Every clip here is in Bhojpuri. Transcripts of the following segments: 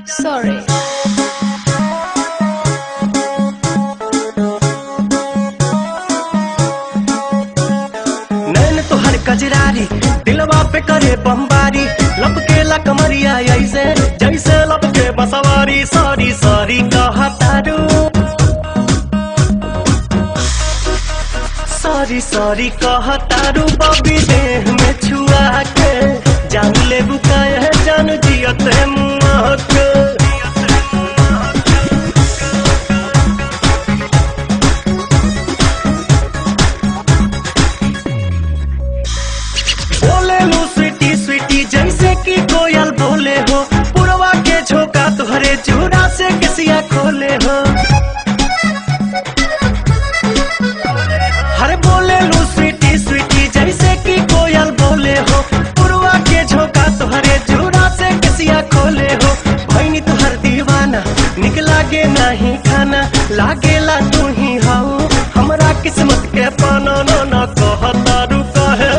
Sorry. नैन तोहर कजरारी दिलवा पे करे बमबारी लपके कमरिया ऐसे जैसे लपके बसवारी सॉरी सॉरी कहतारू सॉरी सॉरी कहतारू बबी देह में छुआ के जान ले बुकाए जान जियते मुआ के बोले लो स्वीटी स्वीटी जैसे कि कोयल बोले हो पुरवा के झोंका तुहरे चूड़ा से किसिया खोले हो हरे बोले लो स्वीटी स्वीटी जैसे कि कोयल बोले हो पुरवा के झोंका तुहरे चूड़ा से किसिया खोले हो भैनी तुहर दीवाना निक लागे नहीं खाना लागेला तू ही हाउ हमरा किस्मत के पाना ना ना कहता रुका है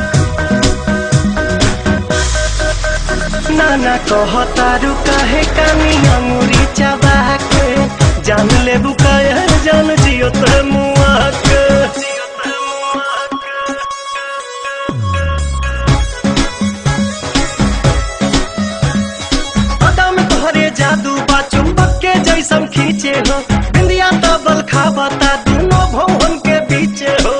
नाना कहतारू काहे कानी अंगुरी चबा के जान ले बुकाय जान जियो ते मुआ के अदा में तोहरे जादू बा चुंबक के जैसन खींचे हो बिंदिया तबल खाबता दोनों भवन के बीचे हो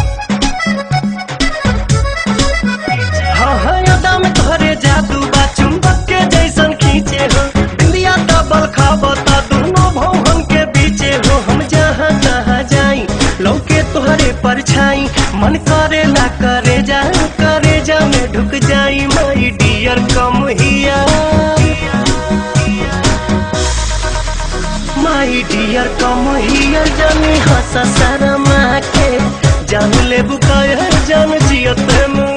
हाँ हाँ यादा में तोहरे जादू बा चुंबक के जैसन खींचे हो बिंदिया डबल खाबता दोनों भवन के बीचे हो हम जहाँ तहाँ जाई लौके तोहरे परछाई मन करे ला करे जा करे जा में ढुक जाई माई डियर कम हिया माई डियर कम हियर जानी हंस शर्मा के जान ले बुकाय जान जियत मुआ